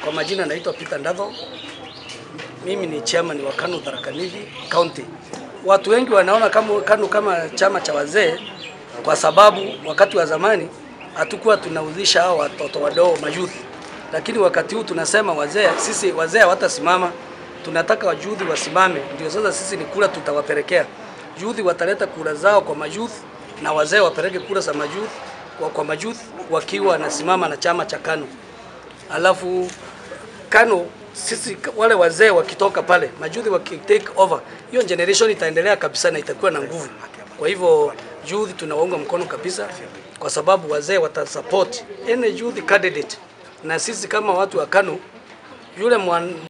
Kwa majina naitwa Peter Ndatho. Mimi ni chairman wa KANU Tharaka Nithi County. Watu wengi wanaona kama KANU kama chama cha wazee kwa sababu wakati wa zamani hatukuwa tunauzisha hao watoto wadogo mayouth, lakini wakati huu tunasema wazee, sisi wazee hawatasimama, tunataka wajuthi wasimame. Ndio sasa sisi ni kura tutawapelekea youth, wataleta kura zao kwa mayouth na wazee wapeleke kura za mayouth kwa, kwa mayouth wakiwa wanasimama na chama cha KANU. Alafu KANU sisi wale wazee wakitoka pale, majuthi wakitake over, hiyo generation itaendelea kabisa na itakuwa na nguvu. Kwa hivyo youth tunawaunga mkono kabisa, kwa sababu wazee watasupport any youth candidate, na sisi kama watu wa KANU yule mwan-